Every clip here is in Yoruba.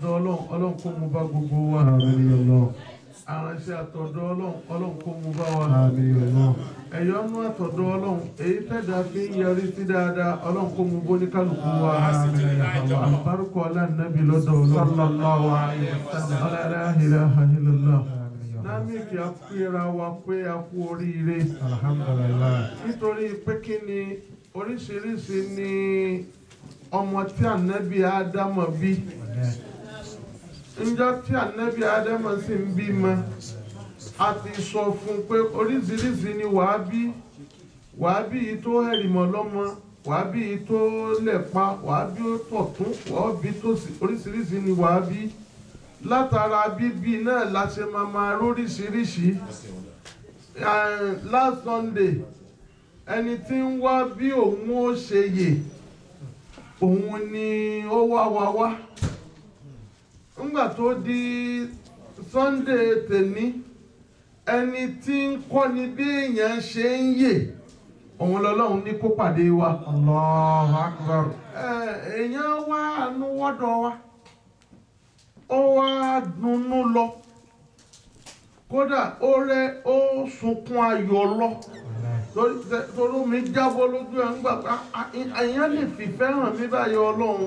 ọlọ́run ọlọ́run kó mú bá gbogbo wa Àmín Allah. aránṣẹ́ àtọ̀dọ̀ ọlọ́run ọlọ́run kó mú bá wa Àmín Allah. ẹ̀yọ́nú àtọ̀dọ̀ ọlọ́run èyí tẹ̀dá fi ń yọrí sí dáadáa ọlọ́run kó mú bó ní kálukú wa àbárúkọ ọlànàbí lọ́dọ̀ ọlọ́run Sallallahu alayhi wa sallam. la ilaha illallah Àmín ya Allah. námìkì àpéra wa pé a kú oríire Alhamdulillah. nítorí pé kí ni oríṣiríṣi ni ọmọ tí ànábì ádámọ̀ bí njọ́ tí ànábì ádámọ̀ sì ń bímọ a ti sọ fún un pé oríṣiríṣi ni wàá bí wàá bí yìí tó hẹ̀rìmọ̀ lọ́mọ wàá bí yìí tó lẹ̀pa wàá bí ó tọ̀tún wàá bí tó sì oríṣiríṣi ni wàá bí látara bíbí náà la ṣe máa máa róríṣiríṣi Eh, last Sunday ẹni tí ń wá bí òun ó ṣe yè òun ni ó wá wá wá ńgbà tó di Sunday tèmi ẹni tí ń kọ́ni bí èèyàn ṣe ń yè òun lọ́lọ́run ní kó pàdé wa Allahu akbar. Eh, èèyàn wá àánú wọ́dọ̀ wa ó wá dunnú lọ kódà ó rẹ ó sunkún ayọ̀ lọ torí torí mi jábọ́ lójú ẹ̀ ń gbà pé èèyàn lè fìfẹ́ hàn mí báyìí ọlọ́run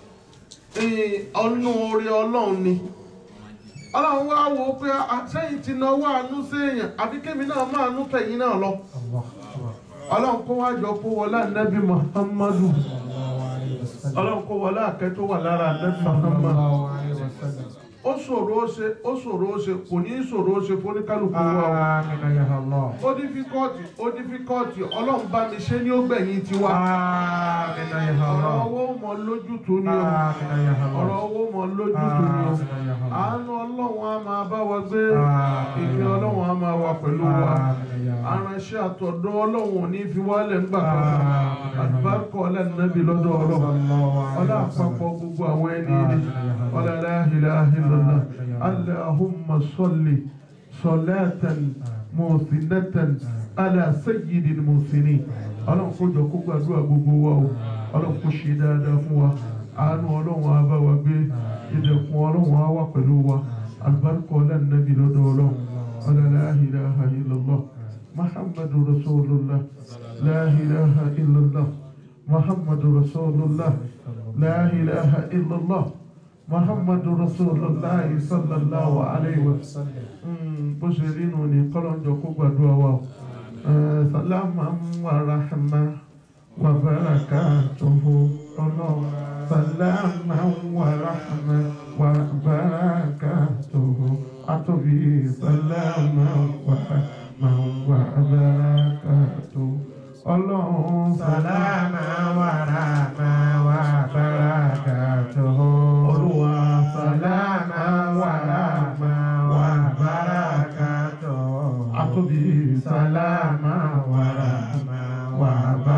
Eh, ọnú orí ọlọ́run ni ọlọ́run wá wò ó pé sẹ́yìn ti náwó àánú séèyàn àbí kémi náà máa nú tẹ̀yìn náà lọ Allahu akbar. ọlọ́run kó wá jọ kó wọlé ànábì Muhammadu Sallallahu alayhi wa sallam. ọlọ́run kó wọlé àkẹ́ tó wà lára ànábì Muhammadu Sallallahu alayhi wa sallam. ó ṣòro ó ṣe ó ṣòro ó ṣe kò ní í ṣòro ó ṣe fóníkálukú wa o. Àmín ya Allah. ó dífíkọ́ọ̀tì ó dífíkọ́ọ̀tì ọlọ́run bá mi ṣe ní ó gbẹ̀yìn tiwa. Àmín ya ọ̀rọ̀ Allah. owó mọ lójútùú ni o Àmín ya Allah. ọ̀rọ̀ owó mọ lójútùú ni o Àmín ya Allah. àánú ọlọ́run á máa bá wa gbé Àmín. ìfẹ́ ọlọ́run á máa wà pẹ̀lú wa Àmín ya Allah. aránṣẹ́ àtọ̀dọ̀ ọlọ́run ò ní fi wálẹ̀ ńgbà kan Àmín. àdùbárúkọ ọlẹ́nàbí lọ́dọ̀ ọlọ́run Sallallahu alayhi ọlá wa sallam. àpapọ̀ gbogbo àwọn ẹni rí Àmín ya Allah. ọlá la ilaha illallah Àmín ya Allah. allahumma salli salatan muhsinatan ala sayyidil muhsinin ọlọ́run kó jọ kó gbàdúrà gbogbo wa o ọlọ́run kó ṣe dáadáa fún wa àánú ọlọ́run á bá wa gbé ìdẹ̀kùn ọlọ́run á wà pẹ̀lú wa alùbáríkọ ọlọ́nàbí lọ́dọ̀ ọlọ́run ọlá la ilaha illallah muhammadu rasulullah la ilaha illallah muhammadu rasulullah la ilaha illallah muhammadu rasulullah sallallahu alayhi wa sallam Sallam. bó ṣe rí nù ní kọ́lọ́njọ kó gbàdúrà wa o Eh, salama wa rahma wa barakatuhu ọlọ́run salama wa rahma wa barakatuhu àtòbí salama wa rahma wa barakatuhu ọlọ́run Salama wa rahma wa barakatuhu. olúwa Salama wa rahma wa barakatuhu. àtòbí Salama wa rahma wa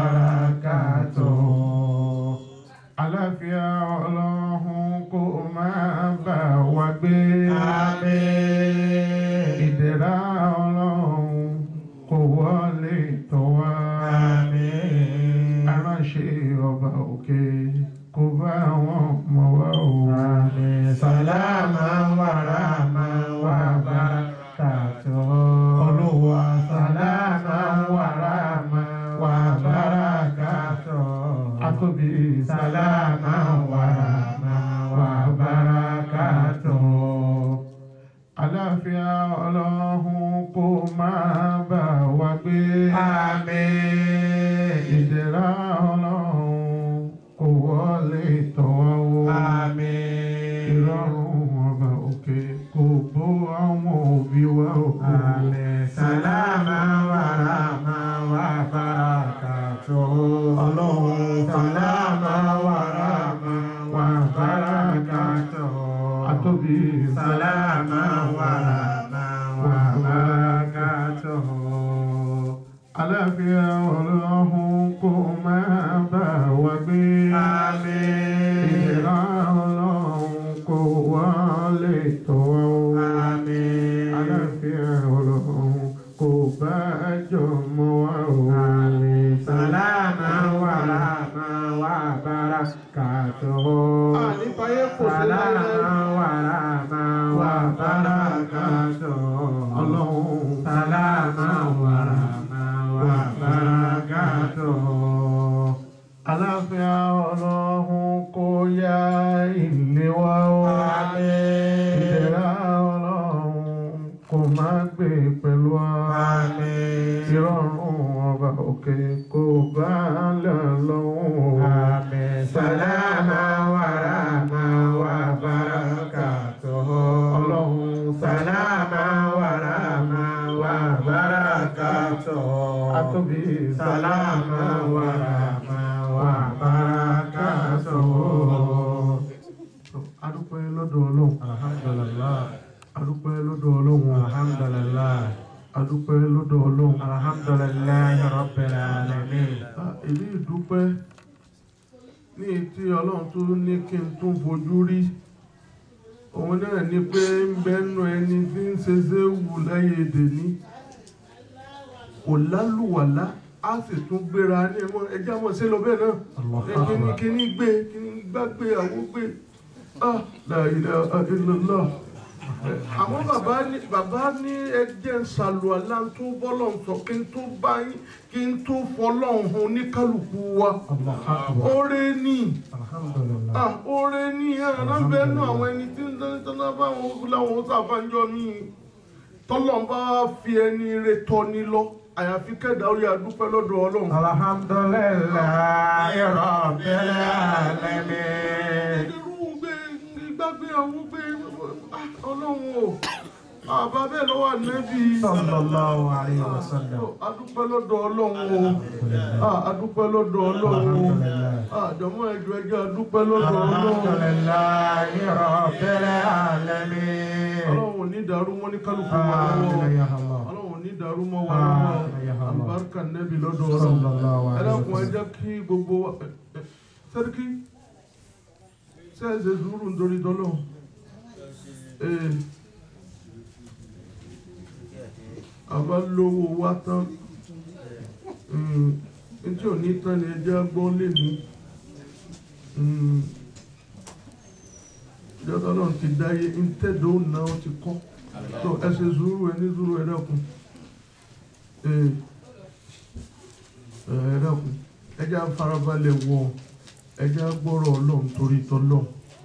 barakatuhu. àlàáfíà ọlọ́run kó máa bá wa gbé. Àmín. ìdẹ̀ra ọlọ́run kò wọlé tọ̀ wá. Àmín. aránṣẹ́ ọba òkè kò bá wọn mọ̀ wá o. Àmín. Salama wa rahma wa barakatuhu. Olúwa Salama wa rahma wa barakatuhu. àtòbí Salama wa rahma wa barakatuhu. àlàáfíà ọlọ́run kò máa bá wa gbé. Àmín. ìdẹ̀ra ọlọ́run kò wọlé tọ̀ wá o. Àmín. ìrọ̀rùn ọba òkè kò bó àwọn òbí wa o. Àmín. Salama wa rahma wa barakatuhu. Ọlọ́run Salama wa rahma wa barakatuhu. àtòbí Salama wa rahma wa barakatuhu. àlàáfíà ọlọ́run kò máa bá wa gbé. Àmín. ìdẹ̀ra ọlọ́run kò wọlé tọ̀ wá o. Àmín. àlàáfíà ọlọ́run kò bá jọmọ wa o. Àmín. Salama wa rahma wa barakatuhu. ànífàyè kò sí Salama láyé. máa gbé pẹ̀lú wa. Àmín. ìrọ̀rùn ọba òkè kò bá lẹ̀ lọ́wọ́. Àmín. Sàlámà wà rámà wà bárakàtúhù. ọlọ́run Sàlámà wà rámà wà bárakàtúhù. atóbi Sàlámà wà rámà wà bárakàtúhù. adúpẹ́ lọ́dọ̀ ọlọ́run Alhamdulillah. adúpẹ́ lọ́dọ̀ ọlọ́run Alhamdulillah. adúpẹ́ lọ́dọ̀ ọlọ́run. Alhamdulillah Rabbil Alamin. Ah, èyí ìdúpẹ́ ní tí ọlọ́run tó ní kí n tún fojú rí òun náà ni pé ń bẹ́nu ẹni tí ń ṣe ṣe wù láyé èdè ní kò lálùwàlá á sì tún gbéra ní ẹmọ ẹjẹ́ àmọ́ sí lọ bẹ́ẹ̀ náà Allahu Ẹ kíní Akbar. kíní gbé kíní gbá gbé àwọ̀ gbé ah la ilaha illallah àwọn bàbá ní bàbá ní ẹjẹ́ ṣàlùwàlá tó bọ́lọ̀ sọ kí n tó bá yín kí n tó fọlọ́hún hàn ní kálukú wa Allahu Akbar. oore ní Alhamdulillah. ah oore ní ẹ̀rọ náà àwọn ẹni tí ń tẹ́lẹ̀ tẹ́lẹ̀ bá wọn láwọn sàfàǹjọ mi tọ́lọ̀ bá fi ẹni rẹ tọ́ ni lọ àyàfi kẹ́dà orí adúpẹ́ lọ́dọ̀ ọlọ́run. Alhamdulillah Rabbil Alamin. irú gbé gbàgbé àwọn gbé ah, ọlọ́run o àbá bẹ́ẹ̀ lọ́wọ́ ànẹ́bí. Sallallahu alayhi wa sallam. adúpẹ́ lọ́dọ̀ ọlọ́run o Ah, adúpẹ́ lọ́dọ̀ ọlọ́run o àjọmọ́ ẹ̀jọ̀ ẹ̀jẹ̀ adúpẹ́ lọ́dọ̀ ọlọ́run. Alhamdulillah Rabbil Alamin. ọlọ́run ní dàrú mọ́ ní kálukú wa lọ́wọ́ Amin ya Allah. ọlọ́run ní dàrú mọ́ wa lọ́wọ́ Amin ya Allah. àlùbáríkà nẹ́bí lọ́dọ̀ Sallallahu ọlọ́run ẹ alayhi wa dákun ẹ sallam. jẹ́ kí gbogbo wa ẹ, ẹ, sẹ́ríkì sẹ́ẹ̀sẹ̀ sùúrù nítorí tọ́lọ́ ee àbá lówó wa tán ntí ò ní tán ni ẹ jẹ́ gbọ́ lé ní ìjọba náà ti dáyé ntẹ́dọ̀ náà ti kọ́ tó ẹ ṣe sùúrù ẹ ní sùúrù ẹ dákun ee ẹ dákun ẹ jẹ́ á farabalẹ̀ wọ ẹ jẹ́ á gbọ́rọ̀ ọlọ́run torí tọ́lọ́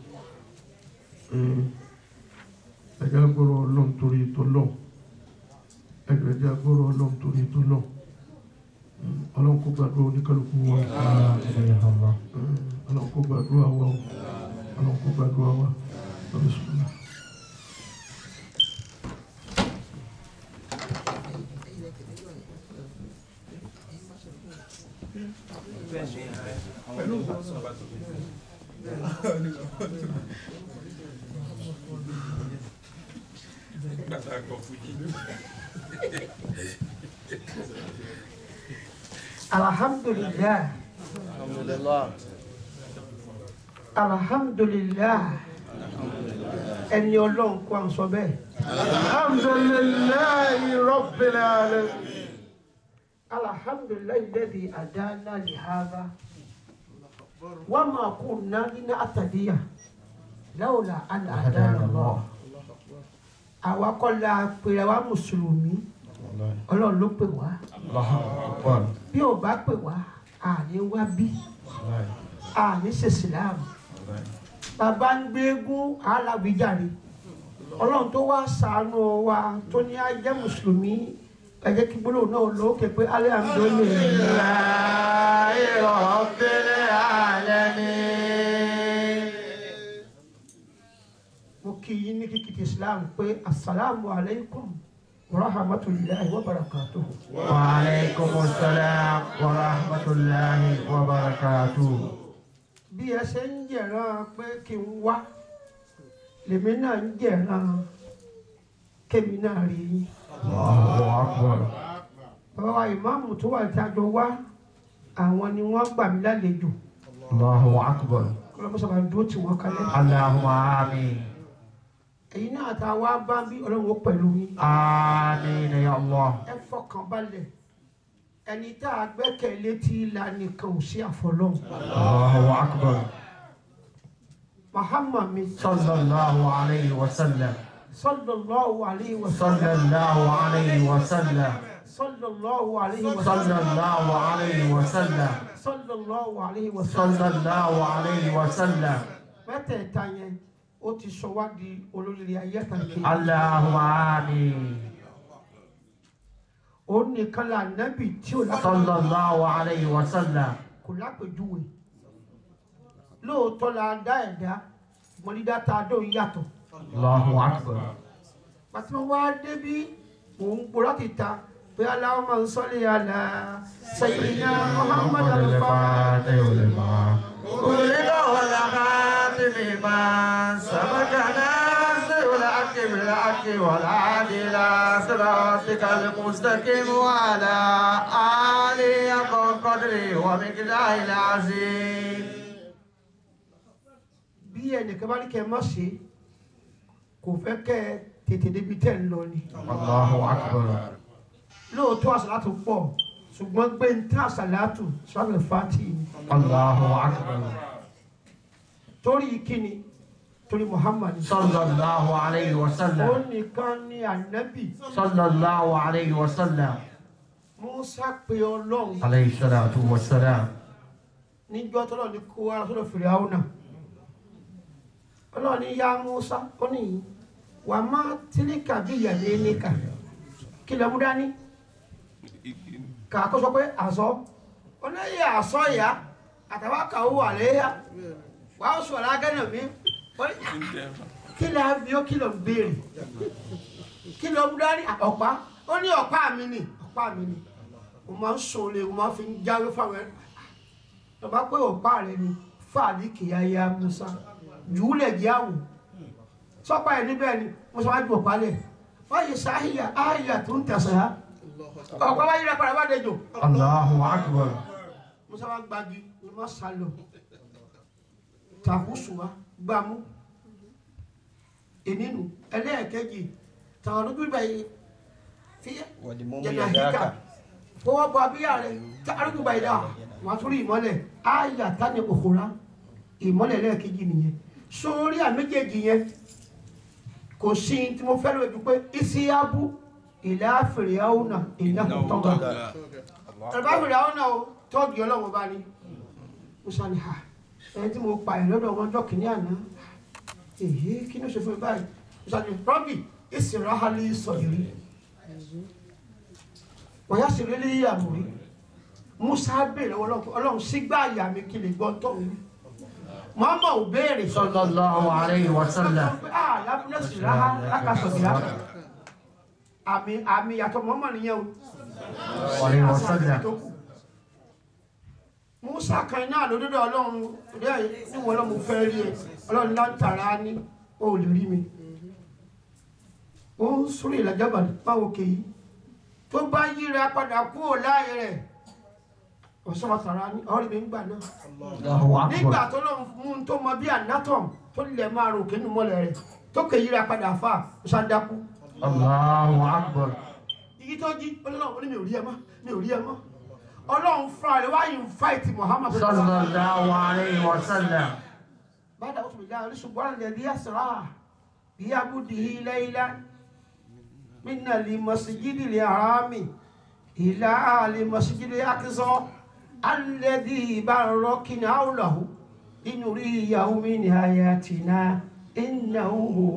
ẹ jẹ́ á gbọ́rọ̀ ọlọ́run torí tọ́lọ́ ẹ jẹ́ á gbọ́rọ̀ ọlọ́run torí tọ́lọ́ ọlọ́run kó gbàdúrà oníkálukú wa Amin ya Allah. ọlọ́run kó gbàdúrà wa o ọlọ́run kó gbàdúrà wa Bismillah. alhamdulillah alhamdulillah ẹni ọlọ́run kó à ń sọ bẹ́ẹ̀ alhamdulillahi rabbil alamin alhamdulillah alladhi adana li hadha wa ma kunna linahtadiya lawla an hadana Allah àwa kọ́ la pèrè wa mùsùlùmí ọlọ́run ló pè wá Allahu Akbar. bí ò bá pè wá àní wá bí àní ṣe síláàmù bàbá ń gbégún alábìjáde ọlọ́run tó wá ṣàánú wa tó ní á jẹ́ mùsùlùmí ẹ jẹ́ kí gbólóhùn náà lókè pé alhamdulillahi Rabbil Alamin. mo kí yín ní kíkì ti islam pé asalaamu alaykum wa rahmatulahi wa barakatuhu. Wa alaikumus salam wa rahmatullahi wa barakatuh. bí ẹ ṣe ń jẹ̀ràn pé kí n wá lèmi náà ń jẹ̀ràn kémi náà rí yín. Allahu Akbar. bàbá wa ìmáàmù tó wà jájọ wá àwọn ni wọ́n gbà mí lálejò Allahu Akbar. kọlọmọsọba dúró tí wọ́n kalẹ̀. Allahumma amin. èyí náà tá a wá bá bí ọlọ́run ó pẹ̀lú yín. Amin ya Allah. ẹ fọkàn balẹ̀ ẹni tá a gbẹ́kẹ̀lé tí ìlà nìkan ò sí àfọlọ́hún. Allahu Akbar. Muhammad mi Sallallahu alayhi wa sallam. sallallahu alayhi wa sallam Sallallahu alayhi wa sallam. sallallahu alayhi wa sallam Sallallahu alayhi wa sallam. sallallahu alayhi wa sallam. Sallallahu alayhi wa sallam. mẹ́tẹ̀ẹ̀ta yẹn ó ti sọ wá di olóríire ayé àtàkì. Allahumma amin. òun nìkan là nẹ́bì tí ò lápèjúwe صلى الله عليه وسلم kò lápèjúwe lóòótọ́ la dá ẹ̀dá ṣùgbọ́n dídá tá a dóun yàtọ̀ الله أكبر pàtí wọn wá débí òun gbọ́dọ̀ ti ta pé aláwọ̀ máa ń sọ́lé àlà sayyidina Muhammad al-Fatih ولد والخاتم ما سبق ناصر الحق بالحق والعادل إلى صراطك المستقيم وعلى آله حق قدره ومقداره العظيم bí ẹnìkan bá ní kẹ́ ẹ má ṣe kò fẹ́ kẹ́ ẹ tètè débi tẹ́ ń lọ ni الله أكبر lóòótọ́ àṣàlátù pọ̀ ṣùgbọ́n gbé ń tẹ́ àṣàlátù sọ́lẹ̀ fati ni الله أكبر torí kíni torí Muhammad صلى الله عليه ó وسلم nìkan ní ànábì صلى الله عليه وسلم Musa pe ọlọ́run عليه الصلاة والسلام níjọ́ tọ́lọ́ ní kó wá sọ́dọ̀ Fìràwọ́nà ọlọ́run ní yá Musa ó ní wà má tílíkà bí ìyàlẹ́ níkà kí lọ́mú dání kà kó sọ pé àsọ oníyẹ àsọ ìyá àtàwọn kàwé wà léyà wà á sọ lágẹ́nà mi ó ní, kí lọ́ bí ó kí lọ́ béèrè kí lọ́mú dání ọ̀pá ó ní ọ̀pá mi ni ọ̀pá mi ni mo máa ń sọ̀lẹ̀ mo máa fi ń jáwé fáwọn ẹ̀ tọba pé ọ̀pá rẹ ni fàálì kìyàyà musa jùúlẹ̀ díàwó sọ́pá ẹ̀ níbẹ̀ ni musa wá ju ọ̀pá lẹ̀ wáyé sáhìyà áhìyà tó ń tẹ̀sán á ọ̀pá wáyé rẹ padà bá dẹjọ́ الله أكبر musa wá gbági ni wọ́n sá lọ tàkùsù wa gbàmú ìnínú ẹlẹ́ẹ̀kejì tàwọn olójú ìgbà yìí fi jẹ̀nà híkà fọwọ́ bọ abíyá rẹ̀ tá arúgbó báyìí dá wọn tún rí ìmọ́lẹ̀ áyà tani òkúra ìmọ́lẹ̀ lẹ́ẹ̀kejì nìyẹn sórí àméjèèjì yẹn kò sí tí mo fẹ́ lójú pé isiabu ìlà fìrìhàwùnà ìnáwó tọ́gbà ẹ̀rọ̀bá fìrìhàwùnà o tọ́ọ̀gì ọlọ́run bá ní musa ni ha ẹni tí mo pa ẹ̀ lọ́dọ̀ wọn jọ́ kìíní àná èyí kí ló ṣe fún mi báyìí musa ni rọ́bì ìsìnráhálí sọ̀yìrì wọ́n yá sí rílé àmúrí musa béèrè ọlọ́run ọlọ́run sígbà àyà mi kí lè gbọ́ tó ń mọ́mọ́ ò béèrè صلى الله عليه وسلم ah lábúlẹ̀ sí ráhá lákàtọ̀ sí ráhá àmì àmì yàtọ̀ mọ́mọ́ nìyẹn o عليه وسلم tó kù musa kan náà lódodo ọlọ́run òde àyè níwọ̀n ọlọ́run mo fẹ́ rí ẹ ọlọ́run láǹtàrà ní o ò lè rí mi ó ń sórí ìlàjàbà báwo kèyí tó bá yíra padà kúrò láàyè rẹ̀ ọ̀sán ọ̀tàrà ní ọ̀rẹ́ mi ń gbà náà الله nígbà أكبر tó lọ mú un tó mọ bí anatom tó lè máa rò kínú mọ́lẹ̀ rẹ̀ tó kè yíra padà fà ṣàdákú الله أكبر iyì tó jí ọlọ́run ó ní mi ò rí ẹ mọ́ mi ò rí ẹ mọ́ ọlọ́run fúnra rẹ̀ wá invite Muhammad صلى الله عليه وسلم بعد أعوذ بالله من سبحان الذي أسرى بعبده ليلا من المسجد الحرام إلى المسجد الأقصى الذي باركنا حوله لنريه من آياتنا إنه هو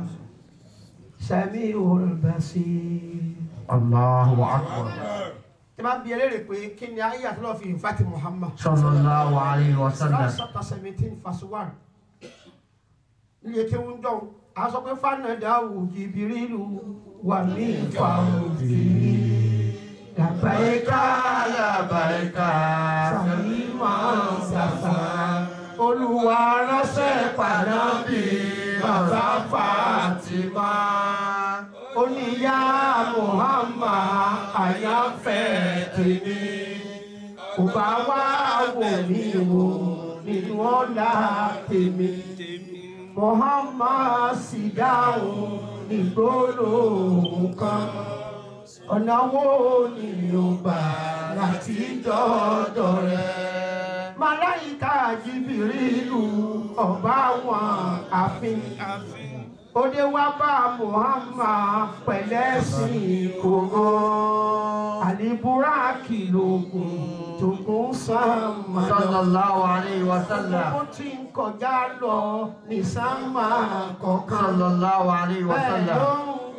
سميع البصير الله أكبر tí máa ń bi ẹlẹ́rìí pé kí ni ayé àtúnlọ́ fi invite Muhammad صلى الله عليه وسلم Quran chapter seventeen verse one nílé tí ń dọ̀n a sọ pé fanadawu jibirilu wà ní ìfàwọ̀dì làbáyéká لبيك sàmìmọ̀ sàfà olùwà ránṣẹ́ pàdánù bàbá Fatima oníyá Muhammad àyànfẹ́ tèmi kò bá wá wò mí wò nínú ọ̀la tèmi Muhammad sì dáhùn nígboro kan ọ̀nà wo ni yóò gbà láti dọ́dọ̀ rẹ̀ màláìka jìbìrìlù ọba wọn àfin òde wá bá Muhammad pẹ̀lẹ́sìn kòró àlìbúrákì lóògùn tògùn sàmà صلى الله عليه وسلم ó ti ń kọjá lọ ní sàmà kọ̀ọ̀kan صلى الله عليه bẹ́ẹ̀ ló وسلم ń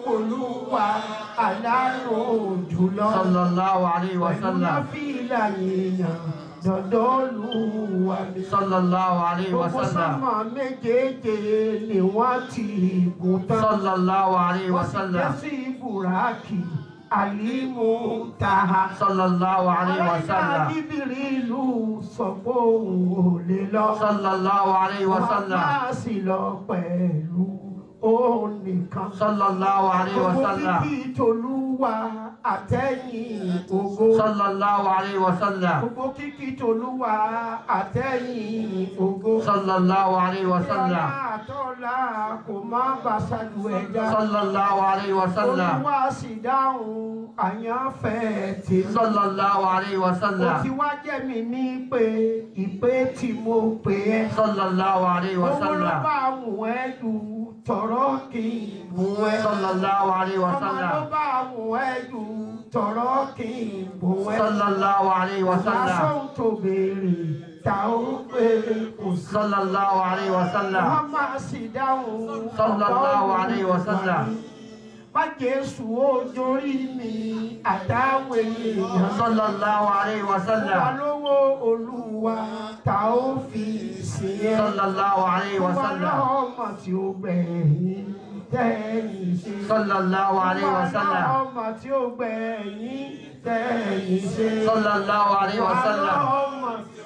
olúwa alárùn jùlọ. sallallahu alayhi wa pẹ̀lú sallam náfìlà yìnyín dọ̀dọ̀ olúwa mi. sallallahu alayhi wa gbogbo sallam sọ́mọ méjèèjì ni wọ́n ti gùn tán. sallallahu alayhi wa wọ́n sì sallam jẹ́ sí buraki alimu taha. sallallahu alayhi wa sallam bíbélì ìlú sọ pé òun ò lè lọ. sallallahu alayhi wa wọ́n sallam máa sì lọ pẹ̀lú òun nìkan. sallallahu alayhi wa gbogbo sallam kíkí tolúwa àtẹ̀yìn ògo. sallallahu alayhi wa sallam gbogbo kíkí tolúwa àtẹ̀yìn ògo. sallallahu alayhi wa Ọlá sallam àtọ́lá kò má bàṣàlù ẹja. sallallahu alayhi wa sallam Olúwa sì dáhùn àyànfẹ́ tèmi. sallallahu alayhi wa Ó sallam ti wá jẹ́ mi ní pé ìpè tí mo pè ẹ́. sallallahu alayhi wa Owó ló sallam bá mú ẹ dù tọ̀rọ̀ kì í mú ẹ. sallallahu alayhi wa Ọmọ ló sallam bá mú ẹ dù tọ̀rọ̀ kì í mú ẹ. sallallahu alayhi wa sallam Lásán tó béèrè ta ó pé kò sí. sallallahu alayhi wa sallam Wọ́n máa sì dáhùn Sallallahu alayhi wa sallam. Má Jésù ojórí mi àtàwọn èèyàn. sallallahu alayhi wa Wà sallam lówó Olúwa ta ó fi sí ẹ. sallallahu alayhi wa Wà sallam lọ́mọ tí ó gbẹ̀yìn tẹ́yìn ṣe. sallallahu alayhi wa sallam Wà lọ́mọ tí ó gbẹ̀yìn tẹ́yìn ṣe. sallallahu alayhi wa Wà sallam lọ́mọ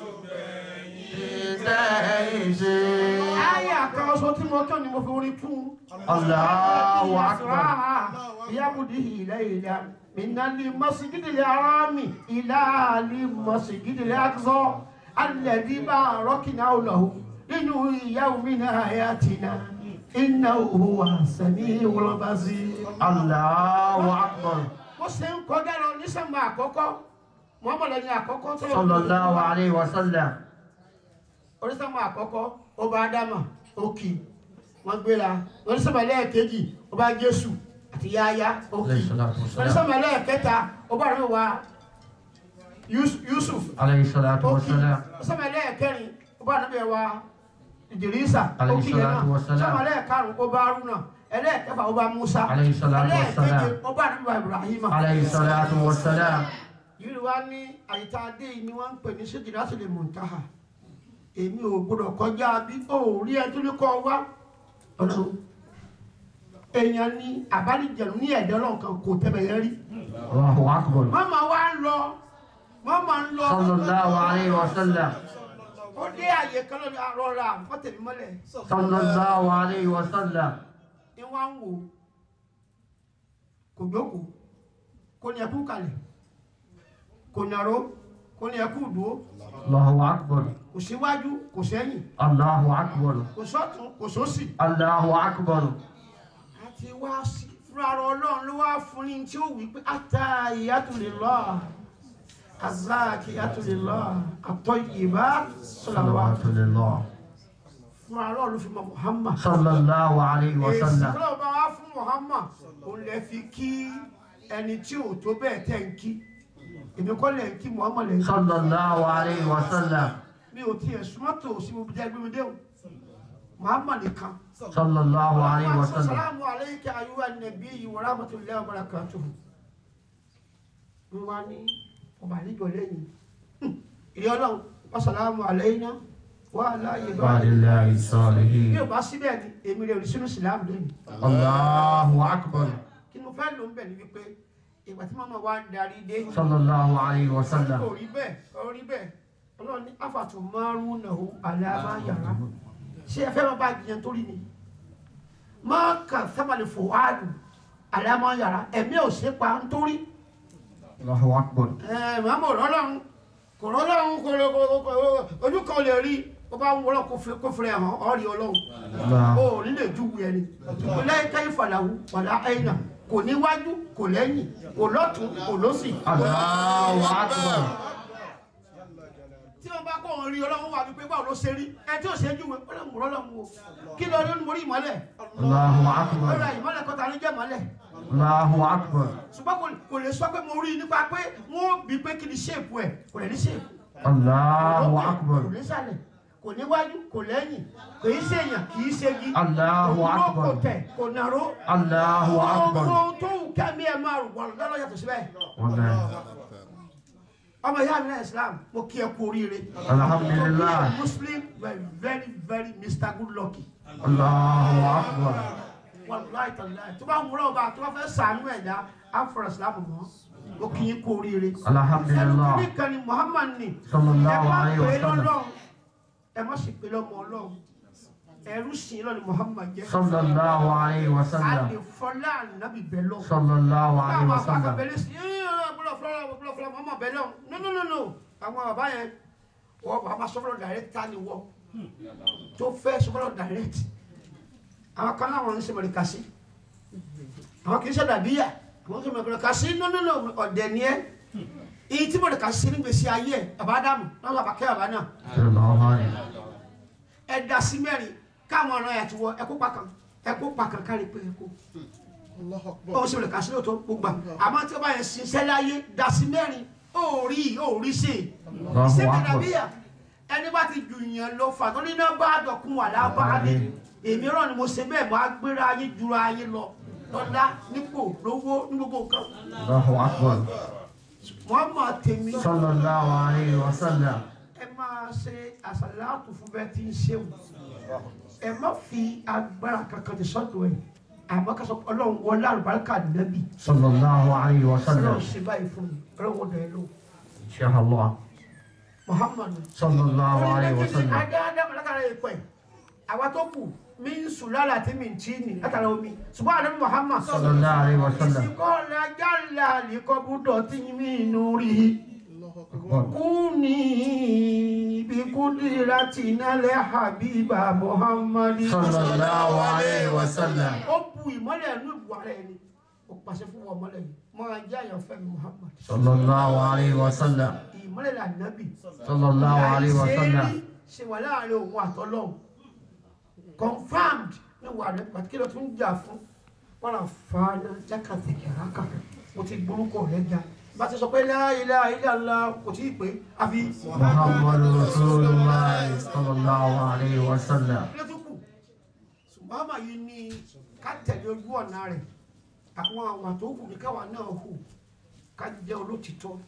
Àyà kan ọsọ tí mo kàn ní mo fi orin tún. Allahu akbar Yamudi ilẹ̀ ilẹ̀ minali masigidi le arami ilali masigidi le akzọ alẹ́bí bá rọ́kìnà ọlọ́hu nínú ìyàwó mi náà ayatina iná òhùwà sẹ́mi wọlọ́bàzí. Allahu akbar Mo ṣe ń kọjá lọ ní sẹ́mbà àkọ́kọ́ mọ́mọ́lẹ́ ní àkọ́kọ́ tó lọ. sallallahu alayhi wa sallam onísàmù àkọ́kọ́ ọba adama òkì wọ́n gbéra onísàmù ẹlẹ́ẹ̀kejì ọba jésù àti yáyá òkì alayhi salatu wa salam onísàmù ẹlẹ́ẹ̀kẹta ọba rẹ̀ wá Yus- yusuf alayhi salatu wa òkì salam onísàmù ẹlẹ́ẹ̀kẹrin ọba rẹ̀ wá ìdìrísà Alayhi òkì yẹn náà salatu wa salam. onísàmù ẹlẹ́ẹ̀karùn ọba arúnà ẹlẹ́ẹ̀kẹfà ọba musa Alayhi salatu wa salam. ẹlẹ́ẹ̀keje ọba rẹ̀ wá ibrahima alayhi salatu wa salam yìí wá ní àyíká adé yìí ni wọ́n ń pè ní Sidratul Muntaha èmi ò gbọdọ̀ kọjá bí ó rí ẹ tó ní kọ́ wá ọ̀dọ́ èèyàn ní àbálìjẹ̀nu ní ẹ̀dẹ́ ọlọ́kan kò tẹ́bẹ̀ yẹn rí Allahu akbar wọ́n máa wá ń lọ wọ́n máa ń lọ sallallahu alayhi wa sallam ó dé àyè kan lọ́dọ̀ àrọ́ra fọ́tẹ̀mí mọ́lẹ̀ sallallahu alayhi wa sallam ni wọ́n ń wò kò jókòó kò ní ẹkú kalẹ̀ kò nàró kò ní ẹkú dúró Allahu akbar kò síwájú kò sẹ́yìn Allahu akbar kò sọ́tún kò sósì Allahu akbar àti wá sí fúnra rẹ̀ ọlọ́run ló wá fún ní tí ó wí pé ata ìyàtúlélọ́ azaki ìyàtúlélọ́ àtọ́ ìyèbá sọlọ́wọ́ salawatu lillah fúnra rẹ̀ ló fi mọ Muhammad sallallahu alayhi wa èsì sallam tó bá wá fún Muhammad òun lè fi kí ẹni tí ò tó bẹ́ẹ̀ tẹ̀ ń kí èmi kọ́ lẹ̀ ń kí Muhammad lẹ̀ ń kí sallallahu alayhi wa sallam mi ò tiẹ̀ súnmọ́ tó sí mo jẹ́ gbé mi dé o Muhammad nìkan. sallallahu alayhi wa sallam Assalamu alayka ayyuha nabiyyu wa rahmatullahi wa barakatuhu. Wọ́n wá ní ọba àlejò lẹ́yìn. Ìyá ọlọ́run, assalamu alayna wa ala wa ibadihi. lillahi Bí salihin o bá síbẹ̀ ni, èmi rẹ̀ rí sínú ìsìlámù lónìí. Allahu akbar Kí mo fẹ́ lò ń bẹ̀ ni wípé ìgbà tí màmá wa ń darí dé. sallallahu alayhi wa sallam Kò rí bẹ́ẹ̀, kò rí bẹ́ẹ̀. Ọlọ́run ní àfàtò márùn-ún náà àlàmà yàrá. Ṣé ẹ fẹ́ máa bá jiyàn torí ni? Má kà sábàlì fòwádùn àlàmà yàrá. Ẹ̀mí ò ṣe pa nítorí. Allahu akbar Ẹ màmá ò rọ́lọ́run. Kò rọ́lọ́run kò lè kò- kò- ojú kan lè rí. Ó bá ń wọ́lọ́ kó fẹ́rẹ̀ hàn ọ́ rí ọlọ́run. Allah O ò ní lè júwe ẹni. Ìpínlẹ̀ Káyí Fàlàwù wàlá Àyìnà. Kò níwájú, kò lẹ́yìn, kò lọ́tún, kò lọ́sì. Allahu akbar tí wọn bá kó òun rí ọlọ́run wà wípé báwo ló ṣe rí ẹ tí ò ṣe júwe ó lè mú ọlọ́run o kí lọ rí mo rí ìmọ́lẹ̀ Allahu ó akbar ra ìmọ́lẹ̀ kọta ní jẹ́ ìmọ́lẹ̀ Allahu akbar ṣùgbọ́n kò- kò lè sọ pé mo rí i nípa pé wọ́n bí pé kí ni ṣéèpù ẹ̀ kò lè ní ṣéèpù Allahu kò akbar ní sàlẹ̀ kò kò níwájú kò lẹ́yìn kò í ṣèyàn kì í ṣegi Allahu kò dúró, Akbar. kò tẹ̀ kò nàró Allahu Akbar. ohun tó wù kẹ́mi ẹ̀ máa rò wọ́n lọ́dọ̀ yàtọ̀ síbẹ̀ Wallahi. ọmọ ìyá mi náà Islam mo kí ẹ kú oríire Alhamdulillah. To be a Muslim very very very Mr. Good Lucky Allahu Akbar. wàlúwàá ìtàlá tó bá ń wúrọ̀ ọba tó bá fẹ́ sànú ẹ̀dá afro Islam mọ́ mo kí yín kú oríire ẹnu Alhamdulillah. kúrì kan ni Muhammad ni ẹ Sallallahu má alayhi pè wa é sallam. lọ́lọ́run ẹ má sì pè é lọ́mọ ọlọ́run ẹrú sìn lọ́ni Muhammad jẹ́ Sallallahu alayhi wa a sallam. lè fọlá ànábì bẹ́ẹ̀ lọ́wọ́. Sallallahu alayhi àwọn wa àbá sallam. bẹ̀rẹ̀ sí ẹ́ bọ́lá fúlọ́lá bọ́lá fúlọ́lá mọ́mọ́ bẹ́ẹ̀ lọ́wọ́ no no no no àwọn bàbá yẹn wọ́n bàbá sọ́fọ́lọ́ direct ta ni wọ́ tó fẹ́ sọ́fọ́lọ́ direct àwọn kan láwọn ń ṣe mọ̀lẹ́ka sí àwọn kì í ṣe dàbíyà àwọn kì í ṣe mọ̀lẹ́ka sí no no no ọ̀dẹ̀ ni ẹ́ èyí tí mọ̀lẹ́ka sí ní gbèsè ayé ẹ̀ bàbá dàmú náà bàbá kẹ́ bàbá náà Sallallahu alayhi. ẹ da sí mẹ́rin káwọn ọ̀rọ̀ yàtọ̀ wọ ẹkú pàkàn ẹkú pàkàn kárí pé ẹkú ó sì lè kà sí lóòótọ́ gbogbo àmọ́ tí ó bá yẹn ṣiṣẹ́ láyé da sí mẹ́rin ó rí ó rí ṣe Allahu ìṣègbè Akbar. nàbíyà ẹni bá ti jù yàn lọ fà tó ní náà bá dọ̀kun wà lábá mi èmi rán ni mo ṣe bẹ́ẹ̀ mo á gbéra ayé jura ayé lọ lọ́lá nípò lówó ní gbogbo nǹkan Allahu Akbar. wọ́n mọ̀ tèmi Sallallahu alayhi wa sallam. ẹ máa ṣe àṣàlátù fún bẹ́ẹ̀ tí ń ṣeun ẹ má fi agbára kankan ti sọ́dọ̀ ẹ̀ àmọ́ ká sọ pé ọlọ́run wọlé àlùbáríkà nẹ́bì Sallallahu alayhi wa sallam. ọlọ́run ṣe báyìí fún mi ọlọ́run wọlé ẹ lò Inshallah. muhammadu. Sallallahu alayhi wa Orí sallam. méjì ni adá látara ìpẹ́ àwa tó kù mí ń sùn lára àti mí ń tí ní látara omi ṣùgbọ́n àdébí muhammad Sallallahu alayhi wa sallam. ìsìnkọ́ lajá làlí kọ́ búdọ̀ tí mí inú rí Akbar. kúni bí kúndìrá tì nálẹ̀ habiba muhammad. Sallallahu alayhi wa sallam. ó bu ìmọ́lẹ̀ inú ìbùwà rẹ̀ ni ó pàṣẹ fún wọn mọ́lẹ̀ yìí máa jẹ́ àyànfẹ́ mi muhammad. Sallallahu alayhi wa sallam. ìmọ́lẹ̀ là nábì. Sallallahu alayhi wa sallam. ṣe wà láàrin òun àtọ́lọ́hún confirmed ní wà rẹ̀ pàtàkì lọ tún jà fún wàrà fàánà jákàtẹ̀kẹ̀ rákà mo ti gbórúkọ rẹ̀ ga bá ti sọ pé la ilaha illallah kò tí ì pé àfi Muhammadu Rasulullah sallallahu alayhi wa sallam. ilé tó kù ṣùgbọ́n àmà yìí ní ká tẹ̀lé ojú ọ̀nà rẹ̀ àwọn àwọn tó kù ní káwa náà hù ká jẹ́ olótìtọ́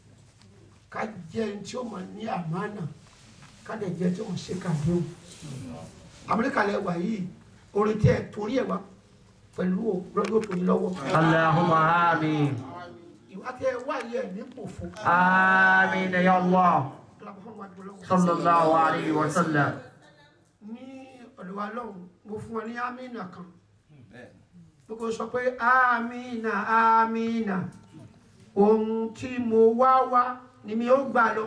ká jẹ́ ẹni tí ó máa ní àmánà ká dẹ̀ jẹ́ tí ó máa ṣe kàdéhùn amẹ́ríkà lẹ wà yìí orin tí ẹ torí ẹ wá pẹ̀lú rọ́dọ̀ tó ní lọ́wọ́ Allahumma amin. ìwà tí ẹ wá yìí ẹ ní pòfo Amin ya Allah. Sallallahu alayhi wa sallam. ní ọ̀dọ̀ wa lọ́hùn mo fún ọ ní amínà kan gbogbo sọ pé amínà amínà ohun tí mo wá wá ni mi ó gbà lọ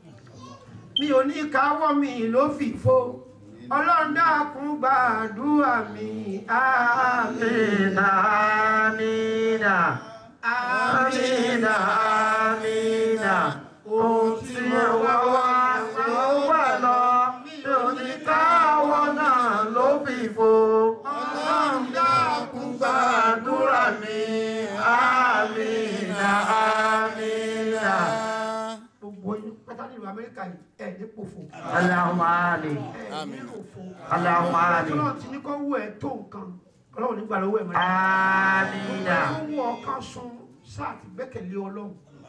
mi ò ní káwọ́ mi ló fìfo ọlọ́run dákun gbàdúrà mi amínà Amina. Amina. Amina. Ohun tí mo wá wá ló wà lọ. Mi ò ní káwọ́ náà ló fi fo. Ọlọ́run dákun gbàdúrà mi. Amina. Amina. gbogbo yín pátá nílùú amẹ́ríkà yìí ẹ̀ ní pòfo Allahumma amin. ẹ̀ ní òfo Allahumma amin. ọlọ́run ti ní kó wú ẹ̀ tó nǹkan ọlọ́run nígbà lọ́wọ́ ẹ̀ mọ́ Amina. ó wọ ọkàn sun sáà ti gbẹ́kẹ̀lé ọlọ́run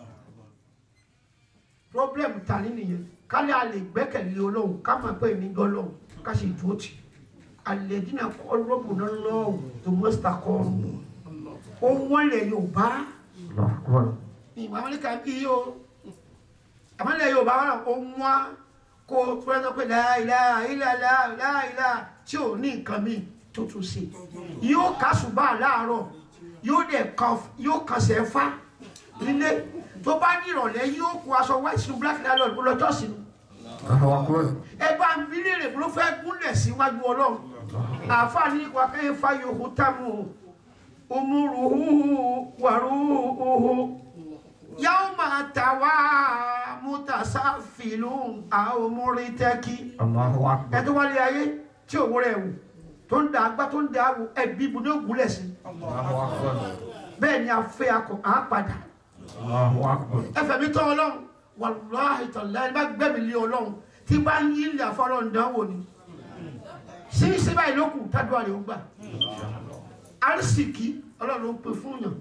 problem ta ní nìyẹn kálí a lè gbẹ́kẹ̀lé ọlọ́run ká máa pẹ́ mi gbọ́ ọlọ́run ká sì dúró tì alẹ́ dínà kọ́ rọ́bù náà lọ́wọ́ tó mọ́sítà kọ́ ohun wọn lè yorùbá Allahu Akbar. ìwà amẹ́ríkà bí yìí o àmọ́lẹ̀ yorùbá wọn ohun wa kó fúlẹ́sọ pé láìlá ìlàlá láìlá tí ò ní nǹkan mi tó tún ṣe yóò kásùbà láàárọ̀ yóò dẹ̀ kan yóò kànṣẹ́ fá nílé tó bá ní ìrọ̀lẹ́ yóò kó aṣọ white snow black dialogue lọ jọ́sìn Allahu Akbar. ẹ bá ń bí léèrè ló fẹ́ gúnlẹ̀ síwájú ọlọ́run àfààní wa kẹ́ fa yòókù támù umuruhu waruhu yawma tawa mutasafilun aumuritaki Allahu Akbar. ẹ tó wálé ayé tí òwò rẹ̀ wù tó ń da agbá tó ń da awò ẹbí ibu ní ògúnlẹ̀ sí Allahu Akbar. bẹ́ẹ̀ ni a fẹ́ akọ à padà Allahu Akbar. ẹfẹ̀ mi tọ́ ọlọ́run wàlúwàhì tọ̀lá ẹni bá gbẹ̀mí lé ọlọ́run tí bá ń yí ilẹ̀ afọ́lọ́ ìdánwò ni sí sí báyìí ló kù tádùá rẹ̀ ó gbà arísìkí ọlọ́run ló ń pè fún yàn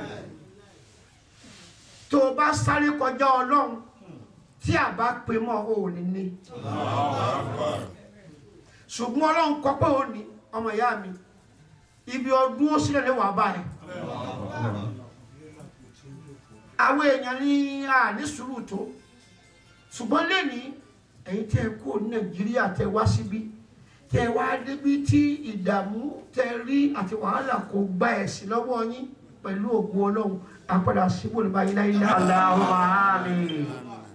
tó o bá sáré kọjá ọlọ́run tí a bá pè mọ́ o ò ní ní ṣùgbọ́n ọlọ́run kọ́ pé ó ní ọmọ ìyá mi ibi ọdún ó sílẹ̀ lè wà báyìí àwọn èèyàn ní àní sùúrù tó ṣùgbọ́n lẹ́ni ẹ̀yin tẹ́ ẹ kó nàìjíríà tẹ́ wá síbí tẹ́ wá débi tí ìdààmú tẹ́ rí àti wàhálà kò gba ẹ̀sìn lọ́wọ́ yín pẹ̀lú ògùn ọlọ́run àpàdà síbò ní báyìí láyé láyé. Allahumma amin.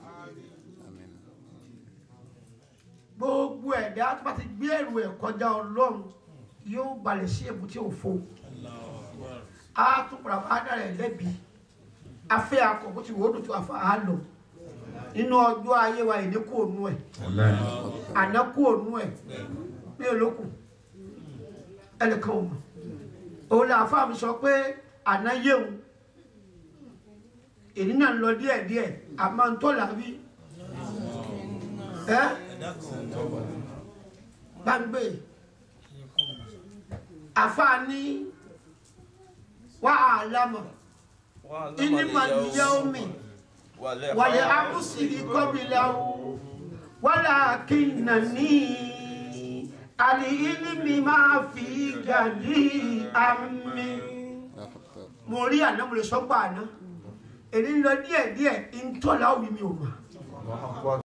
gbogbo ẹ̀dá tó bá ti gbé ẹ̀rù ẹ̀ kọjá ọlọ́run yóò balẹ̀ sí èbúté òfo a tún padà wá dára ẹ̀ lẹ́bi afẹ́ akọ bó ti wò ó dùn tó afa á lọ nínú ọjọ́ ayé wa ìní kú ònú ẹ̀ àná kú ònú ẹ̀ ní olókùn ẹnìkan ò mọ̀ òun là fáà mi sọ pé àná yéwu èyí náà ń lọ díẹ̀díẹ̀ àmọ́ ń tó làbí ẹ́ gbàgbé àfààní wàhálà mọ̀ ìnímọ̀ yẹ́wùmí wàlẹ̀ àkùsìrì kọ́bìlẹ̀wò wàlẹ̀ àkìnnàní àlì ìlímì máa fi gàdí àmì. mo rí àná mo lè sọ pé àná èyí ń lọ díẹ̀díẹ̀ ń tọ́lá òbí mi ò mọ̀.